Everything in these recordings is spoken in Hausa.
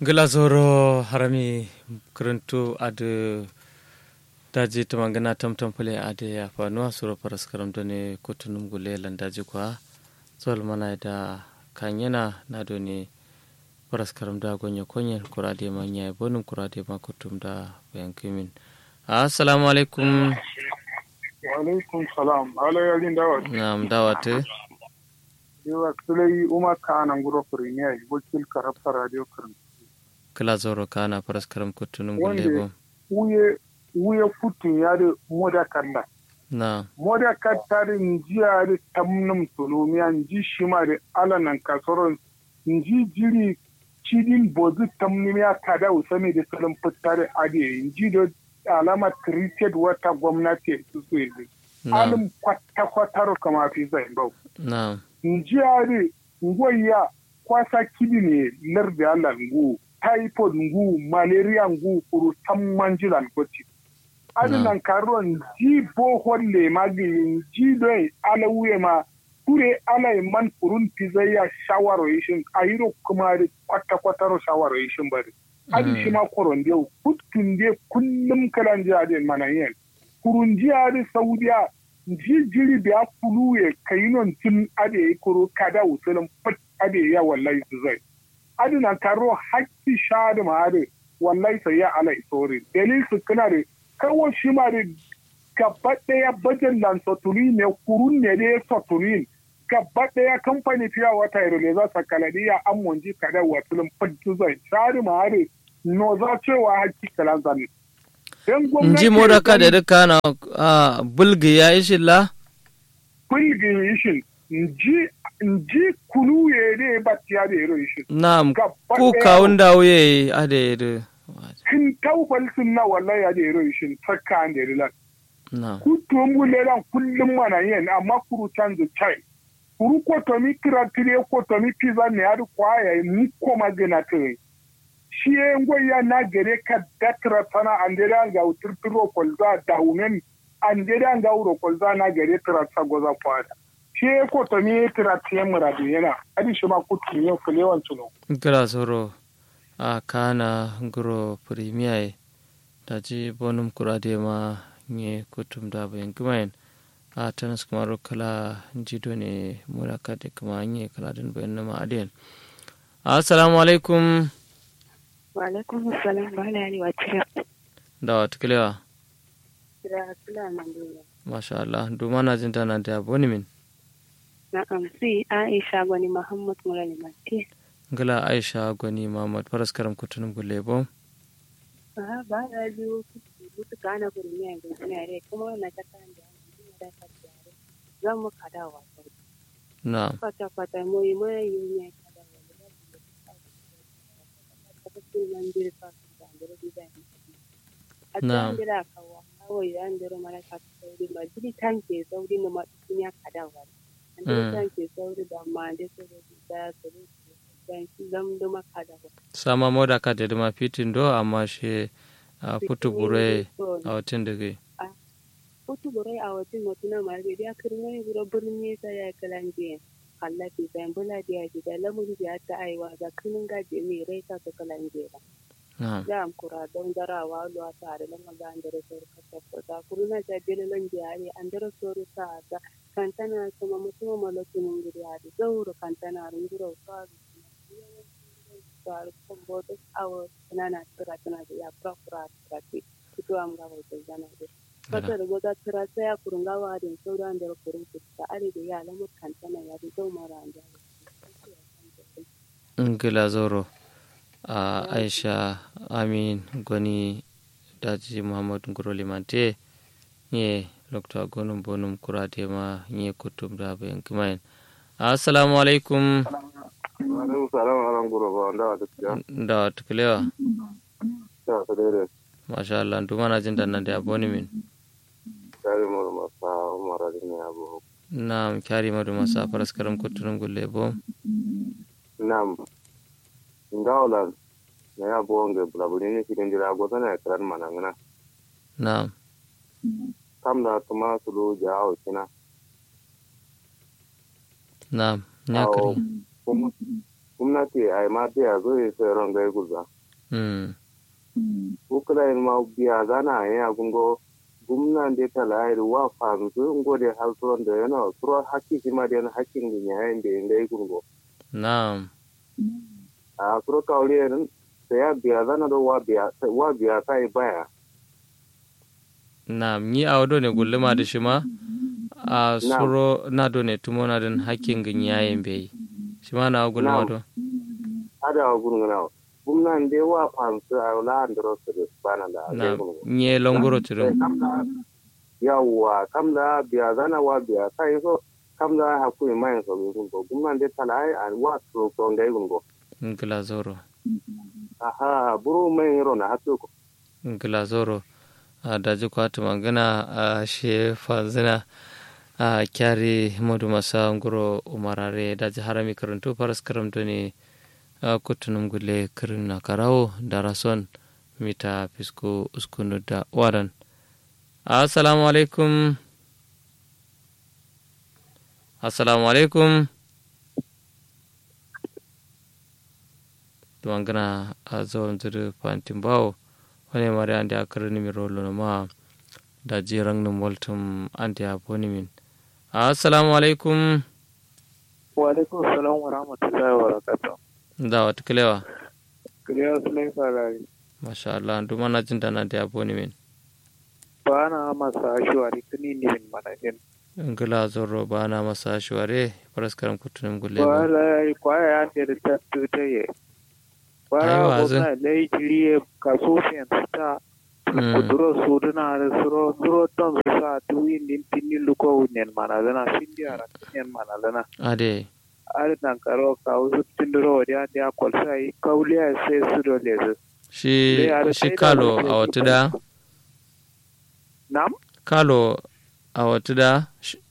glazoro harami karantu adu daji tumangana tamtam pale ade ya fanuwa suro paras karam done kotunum gule landaji kwa zol mana da kanyana na done paras karam da gonya konye kurade manya bonum kurade ma kutum da bayan kimin assalamu alaikum wa alaikum salam ala yarin dawat na'am dawate yawa sulai umar kanan guro premier wakil karafta radio karin kala zoro kana paras karam kutunum gule bo wuye wuye kutun ya da moda kalla na moda katta da njiya da tamnum tolomiya nji shima da alanan kasoron nji jiri cidin bozu tamnumiya kada usami da salon fitta da ade nji da alama created wata gwamnati su su yanzu na alim kwata-kwataro kama fi zai bau na njiyari ngoya kwasa kidi ne lardi ala ngu typhoid ngu malaria ngu kuru tammanjilan goti adi Na. nan karo nji bohol le magi nji doi ala wuye ma kure ala e man kurun pizaya shawaro yishin ayiro kuma da kwata kwataro shawaro yishin bari adi Mm. shi ma koron dio kutkun de kullum kalan ji adi mana yen kurun ji adi saudiya ji jiri biya kuluye kayinon tun ade kuro kada usulun pat ade ya wallahi su zai adi nan karo hakki shadi ma ade wallahi sai ya ala isori dalil su kana da kawo shi ma da gaba daya bajan lan soturi ne kurun ne da ya soturi gaba daya kamfani fiya wata yaro ne za su kaladi ya amonji kada wasulun pat su zai shadi ma ade no za cewa hakki kalan zan Dan gwamnati nji moda ka zan- da duka na a bulgi ya ishi la kulgin yishin nji nji kulu ye de batiya de ro yishin na Gaba ku ɗaya- kawun da wuye ade da kin taubal sun na wallahi ya de ro yishin takka an de lan na ku tumbu le lan kullum mana yen amma kuru canzu chai kuru ko to mi kira tire ko to mi pizza ne adu kwaya mu ko magana tire shi ye ngoya na gere ka datra tana andere ga utirtiro kolza daunen andere ga uro kolza na gere tira sa goza kwada shi ye ko to mi tira tiye muradu yana adi shi ma kutu ne kulewan tuno gira soro a kana guro premier da ji bonum kurade ma nye kutum da bayan kumayin a tanas kuma kala jido ne muraka da kuma nye kala din bayan nama adiyan assalamu alaikum Walaikum salam ba la wa tira da wata kilewa tira sula mandela. masha Allah duma na jin tana da boni min Na amsi Aisha gwani Muhammad Murali Mati. gala aisha gwani muhammad faras karam kutunum gulle bo Ba ba da biyu kutu kana gurin ya ga ina rai kuma na ta kan da ina da ta tare. Zan mu kada wa sai. na Fata fata mu yi mai yi ne kada wa. Ta ku nan dir fa da dir da. A Na'am. cikin dira kawa kawai da dir mara ka sauri ba jiri tanke sauri na ma ya kada wa. An Mm. tanke sauri da ma da su da su da su zam da makada wa. sama moda ka da duma fitin do amma shi a putu bure a watan da gai Kutu burai a wajen mutuna marbe da kirmai bura birni ta ya kalanje Allah fi zan bula da ya da lamun da ta aiwa ga kinin gaje mai rai ta ta kalanje ba. na Da am kura don darawa lo ta da lamar da an dare sor ka ta ta kuruna ta dele lan jari an dare sor ta ta kantana kuma mutuma malakin ngiri ya da zauro kantana runguro ka tsari kan bodo awo nana tura tana da ya fura fura tura ce fito am ga wata zana da fata da goza tura sai ya kurun gawa da sauran da kurun fuska are da ya lamu kantana ya da zo mara an da ngila zoro a aisha amin gwani daji muhammad nguro limante nye lokta gonum bonum kurade ma nye kutum da bayan kumayin assalamu alaikum alaikum salam wa rahmatullahi wa barakatuh da wata kilewa ta ta dare masha Allah duma na jin danna da boni min tare mu da masa umara da ne abu na kyari madu masa faras karam kutunum gulle bo nam ngawla na ya bo nge blabuni ne kidan jira go tana karan manangana na kam da kuma sulu jawo kina na nya kari kuma gwamnati ai ma biya zo ya sai ran gai guza mm ukula in ma biya zana ya gungo gumnan de tala ai wa fanzu ngode haltron da yana suro hakki ma de hakkin ni ya inde ngai gungo na'am a suro kawli en sai ya biya zana do wa biya wa biya sai baya na'am ni a wado ne gulluma da shi ma a suro na do ne tumo na don hakkin gin yayin bai shi ma na gulluma do ada wa gurguna gumnan de wa fanzu a la andro su bana da na gai gungo nye longoro tiro yawwa kam da biya zana wa biya sai so kam da hakuri mai so gungo gumnan de tala ai an wa suro ko ngai gungo ngila zoro aha buru mai ro na hatu ko ngila zoro a daji kwatu magana a she fanzina a kyari modu masa nguro umarare daji harami karantu faras karamto ne a kutunum gule kirin na karawo da rason mita fisko uskunu da wadan assalamu alaikum assalamu alaikum tumangana a zawon zuru fantin bawo wani mari ande a karni mi rolo no ma da jirang no moltum ande a boni min assalamu alaikum wa alaikum salam wa rahmatullahi wa barakatuh da wata kilewa kiriya sulai farari masha Allah duma na jin dana da a boni min ba na masa ashwari kini ni min manajin ngila zorro ba na masa shuware paraskaram kutunum gulle ba ba la kwaya ya da ta tuta ye ba Aiwa, na zan- gona lai jiriye kaso fiyan ta Mm. kuduro suduna da suro suro don su sa tuwin din tinni luko wunyen mana zana sindi ara tinyen mana zana ade ari nan karo ka usu tinduro wadi andi a kolsa yi kauliya sai su do lezu shi Le are shi sai da kalo wasu a wata da nam kalo a wata da Sh-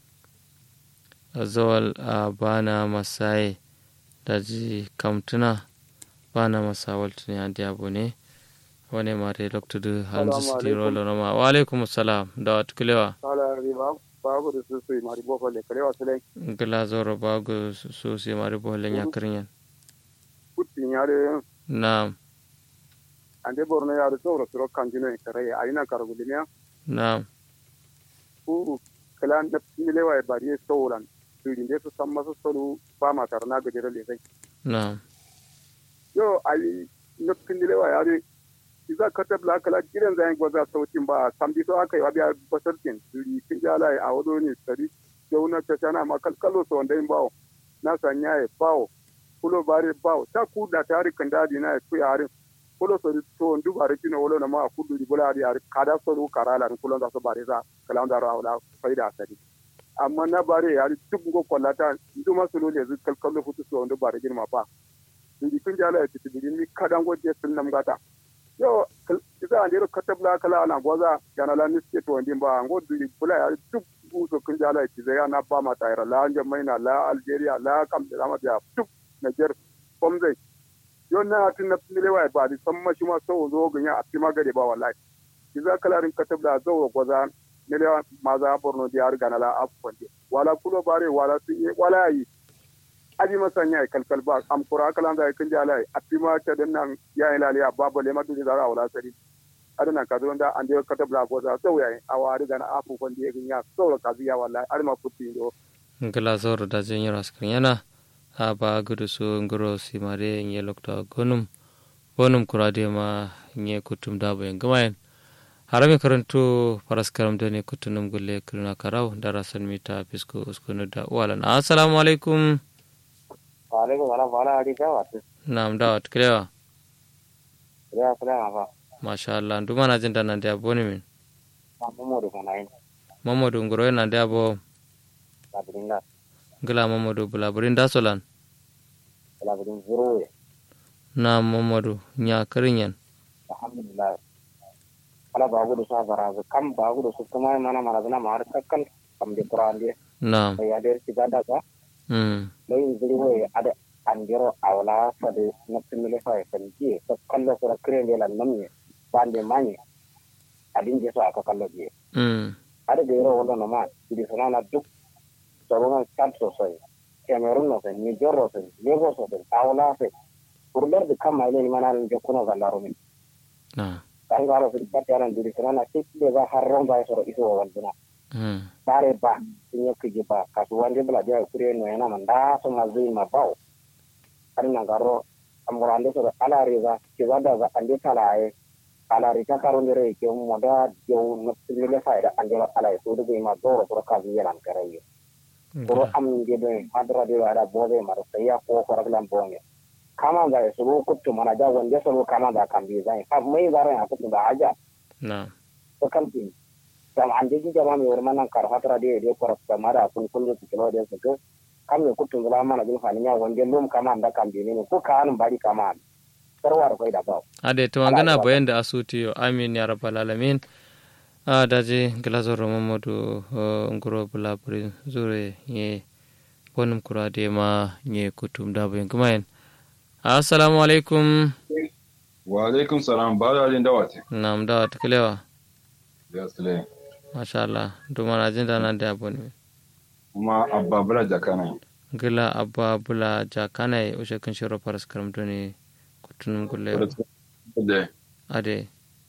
a zawal a bana masai da ji kamtuna bana masa waltuni ande abu ne wani mare loktudu hanzu Salamu siti rolo nama wa alaikum salam da wata kilewa kala riba babu da su su mari boko le kare wasu lai ngila zoro bago so si mari bohlen yakrinyan kutin yare na'am ande borno yare tsoro tsoro kanjino e kare ayina kargulinya na'am ku kalan da milewa e bari sauran irin da su san masu solu ba ma tarna gajere le sai na'am yo ayi nufin milewa yare iza ka tabla kala gidan zai gwaza sautin ba sambi to aka yi wa biya basarkin iri kin jala a wado ne sari jauna ta tana ma kalkalo so wanda in bawo na sanya ya bawo kulo bare bawo ta ku da tari kan dadi na ku yarin kulo so to ndu bare kino wolo na ma ku du di bola di ari kada so ru karala kulo da so bare za kala da ra wala faida sari amma na bare yari duk go kollata ndu ma solo le zu kalkalo futu so ndu bare girma ba iri kin jala ya tibiri ni kadan go je sun nam gata yo isa an jero katabla kala na gwaza yana la niske to ndin ba ngo duli bula ya duk uso kun jala ki zai na ba ma tayra la anje maina la algeria la kam da ma ya duk niger komze yo na tin na pile wa ba di samma shi ma so zo ganya a ti magare ba wallahi isa kala rin katabla zo gwaza ne la maza borno di ar ganala afkonde wala kulo bare wala sun wala yi aji masanya ya kalkal ba am kura kalan da kan jala a pima ta dan nan ya ila liya babu le madu da ra wala sari adana ka zo da an je ka tabla go za sau yayi a wari da na afu kon da ya sau ka ziya wallahi ar ma futti do ngila zoro da jen yoro askrin yana a ba gudu su ngoro si mare nye lokta gonum bonum kurade ma nye kutum dabo en gamayen harami karantu paraskaram dane kutunum gulle kiruna karau darasan mita fisko uskunu da walan assalamu alaikum alaikum salam wala adi ka watu nam dawat kilewa ya kula ma masha Allah nduma na jinda nan da boni min fa mu do kana yin mamadu ngoro na da bo la brinda ngila mamadu bulaburin da solan la brin zero ye na mamadu nya kirinyan alhamdulillah ala bagu do sa bara kam bagu do su kuma mana mana na mar kakkal kam de qur'an de na ya de sigada ka mm loyin zero ye ada andiro awla fade nappimile fa e kan ji to kallo ko krende la namni bande mani adin je so aka kallo je mm ada de ro wala no ma idi sana duk sabon kan so sai cameroon no sen niger no sen lagos no sen awla sen pour ler de kam mayle ni manan je kuno gallaro min na tangaro sen patyaran diri sana ke le ba harron ba soro iso walduna mm bare ba tinye kiji ba kasu wande bla dia kure no yana manda so mazui mabao ari nangaro amurande soro ala riza kizada za ande talaye ala rita karo ndere ke moda jew no tile faida ande ala so de ma doro soro kazi yalan karaye soro am de do madra de wala bobe mar saya ko ko raglan bonge kama da soro kuttu mana ja wande soro kama da kan bi zai fa mai zare ha kuttu da aja na to kan tin jam ande ji jama mi warma nan kar hatra de de ko rasta mara kun kun su kilo de su kam ne kuttu zala mana bin fani nya wande lum kama da kan bi ne ko kan bari kama sarwar kai da ba ade to magana bayan da asuti yo amin ya rabbal alamin a daji glazoro mamadu ngoro bula buri zure ye bonum kura de ma ye kutum da bayan kumayen assalamu alaikum wa alaikum salam ba da jin dawate nam da wata kilewa ya sule masha Allah duma na jin da nan da aboni kuma abba bula jakana gila abba bula jakana ya ushe kan shiro faras karamto ne kutunum gulle de ade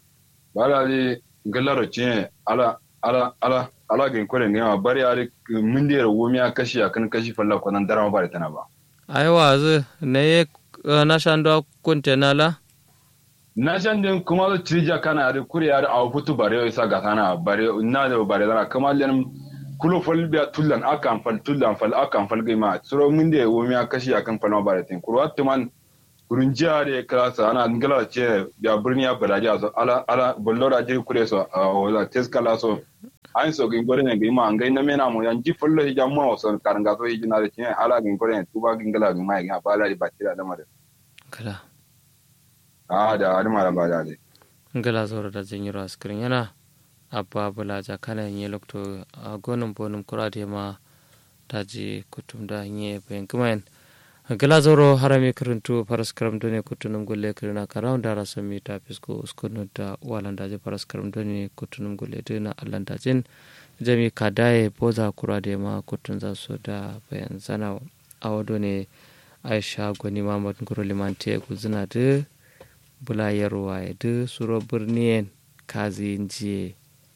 ba da ji galaro ce ala ala ala ala gin kore ne ma bari ari mun da wumi a kashi akan kashi falla ko nan darama ba da tana ba ai wazu ne ye na shando kunte nala na shan din kuma da trija kana ari kure ari a futu bare isa ga sana bare na da bare dana kuma len kulo fal biya tullan akan fal tullan fal akan fal gaima suro mun da wumi a kashi akan falla ba da tin kuro atman kurun jiya da ya klasa ana ngala ce ya birni ya bada ja so ala ala bollora jiri kure so a wala teskala so an so gin gore ne gin ma ngai na mena mo yan ji follo hi jamma so karanga so hi na da cin ala gin gore ne tuba gin gala gin ma gin ba la di batira da mare kala a da adama da ba da de ngala zoro da jinyiro askirin yana abba bula jakana nye lokto a gonum bonum kurade ma daji kutum da nye bayan kumayen gala zoro harami karantu faras karam done kutunum gulle kirina karam da rasa mi ta fisko uskunu da walan daji faras karam done kutunum gulle dina allan dajin jami kadaye boza kurade ma kutun za su da bayan zana a wado ne aisha gwani mamad ngoro limante guzina da bulayarwa ya da suro birniyen kazi jiye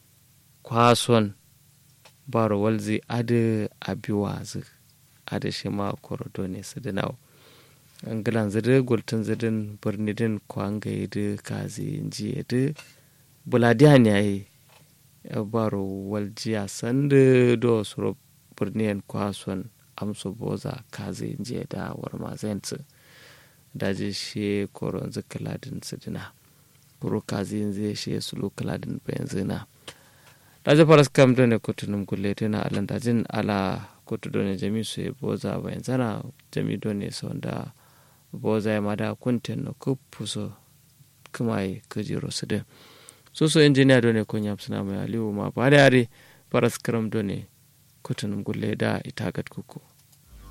kwason baro walzi adu abiwazi adu shi ma korodo ne su dinau angilan zidi gultun zidin birni din kwanga ya da kazi jiye da buladiyan ya yi baro walji a sanda do suro birniyen kwason amso boza kazi jiye da warmazensu daji shi koron zikaladin su dina kuro kazi yanzu shi sulu kaladin bayan zina daji faras kam done kutunum gulle tana alan dajin ala kutu done jami su ya boza bayan zana jami done sau da boza ya mada kunten no kupuso kuma yi kajiro su din so so injiniya done kun yam suna mai aliyu ma ba da yare faras karam done kutunum gulle da itagat kuku